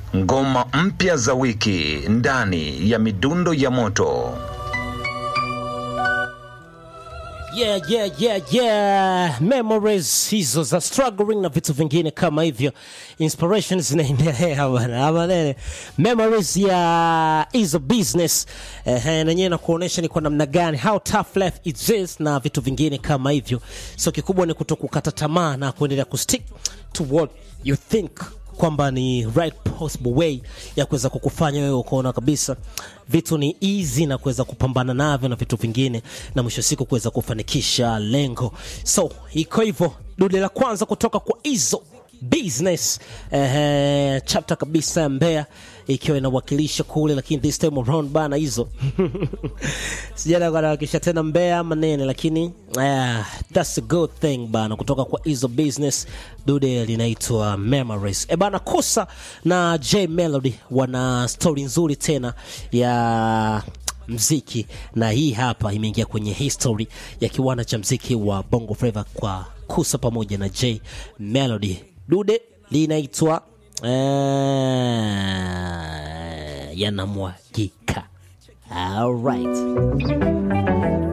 ngoma mpya za wiki ndani ya midundo ya moto. Yeah, yeah, yeah, yeah. Memories hizo za struggling na vitu vingine kama hivyo, inspirations zinaendelea bana, ama nene. Memories ya hizo business eh, nenyewe na kuonesha ni kwa namna gani how tough life it is na vitu vingine kama hivyo. So kikubwa ni kutokukata tamaa na kuendelea kustick to what you think kwamba ni right possible way ya kuweza kukufanya wewe ukaona kabisa vitu ni easy na kuweza kupambana navyo na vitu vingine na mwisho siku kuweza kufanikisha lengo so iko hivyo dude la kwanza kutoka kwa hizo business eh, chapter kabisa ya Mbeya ikiwa inawakilisha kule, lakini this time around bana hizo sijana kuwakilisha tena Mbeya ama nene, lakini uh, that's a good thing bana, kutoka kwa hizo business dude linaitwa Memories. E bana, Kosa na J Melody wana story nzuri tena ya mziki na hii hapa imeingia kwenye history ya kiwanda cha mziki wa Bongo Flava kwa Kusa pamoja na J Melody. Dude linaitwa uh, yanamwagika. All right.